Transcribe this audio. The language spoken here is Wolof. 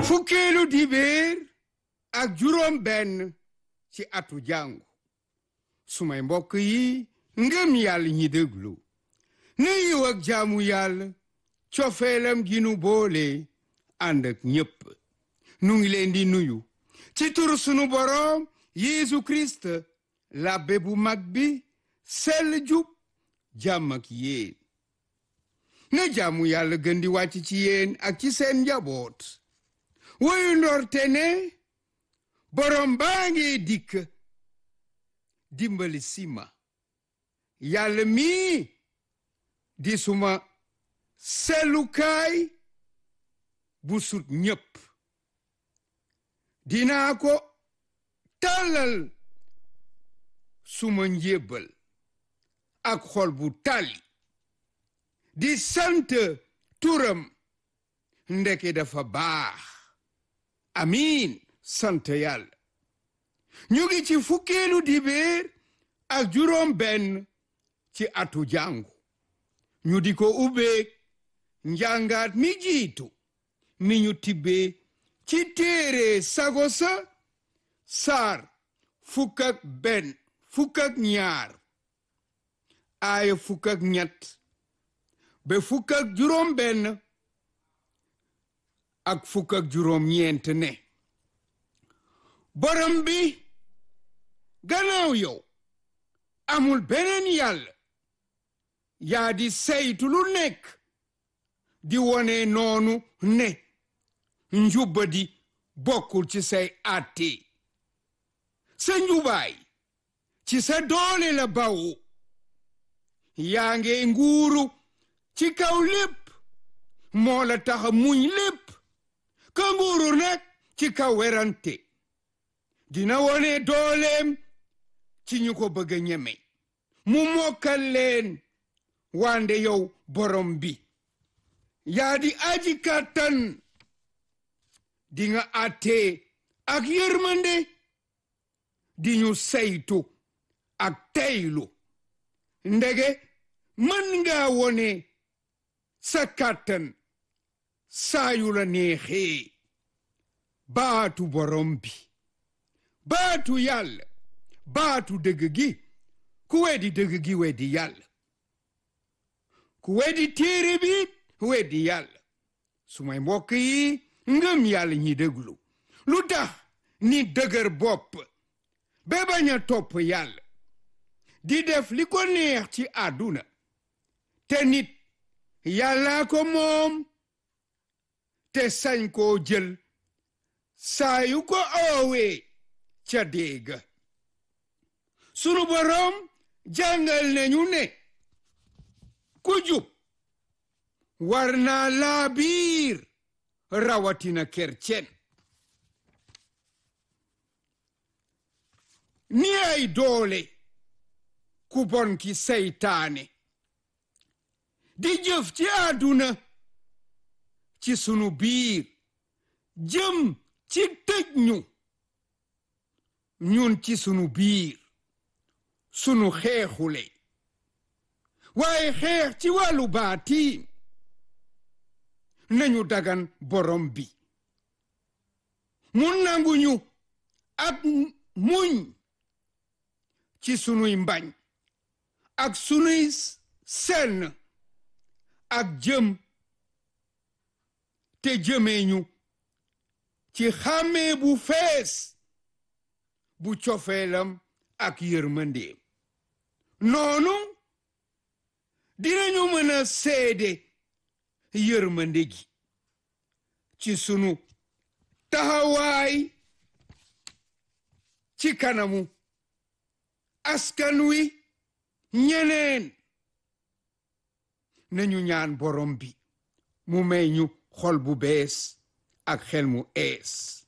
fukkeelu dibéer ak juróom benn ci atu jàngu sumay mbokk yi ngëm yàlla ñi déglu na yiw ak jaamu yàlla cofeelam gi nu boole ànd ak ñépp nu ngi leen di nuyu ci tur sunu boroom Yeesu Kirist labbe bu mag bi sell jub jàmm ak yéen na jaamu yàlla gën di wàcc ci yéen ak ci seen njaboot woyu ndorte ne boroom baa ngi dikk dimbali sima yàlla mii di suma sellukaay bu sut ñépp dinaa ko tàllal suma njébbal ak xol bu tàlli di sant turam ndeke dafa baax amiin sant yàlla ñu ngi ci fukkeelu dibéer ak juróom benn ci atu jàngu ñu di ko ubbeek njàngaat mi jiitu mi ñu tibbee ci téere sago sa saar fukk ak benn fukk ak ñaar aaya fukk ak ñett ba fukk ak juróom benn ak fukk ak juróom ñeent ne borom bi gannaaw yow amul beneen yàlla yaa di saytu lu nekk di wone noonu ne njubba di bokkul ci say àtte sa njubaay ci sa doole la bawu yaa nge nguuru ci kaw lépp moo la taxa muñ lépp ka nguuru nag ci kaw werante dina wone dooleem ci ñu ko bëgg a ñeme mu mokkal leen wande yow borom bi yaa di aji kàttan di nga àttee ak yërmande di ñu saytu ak teylu ndege mën nga wone sa kàttan saayu la neexee baatu borom bi baatu yàlla baatu dëgg gi ku weddi dëgg gi weddi yàlla ku weddi téere bi weddi yàlla sumay mbokk yi ngëm yàlla ñi déglu lu tax ni dëgër bopp ba bañ a topp yàlla di def li ko neex ci àdduna te nit yàllaa ko moom te sañ koo jël saa yu ko oowee ca déega sunu boroom jàngal nañu ne ku jub war naa laa biir rawatina kercen ni ay doole ku bon ki seytaane di jëf ci àdduna ci sunu biir jëm ci tëj ñu ñun ci sunu biir sunu xeexule waaye xeex ci wàllu baatiin nañu dagan borom bi mu nanguñu ak muñ ci sunuy mbañ ak sunuy senn ak jëm te jëmeeñu ci xàmmee bu fees bu cofeelam ak yërmandeem noonu dinañu mën a seede yërmande gi ci sunu taxawaay ci kanamu askan wi ñeneen nañu ñaan borom bi mu may ñu xol bu bees ak xel mu ees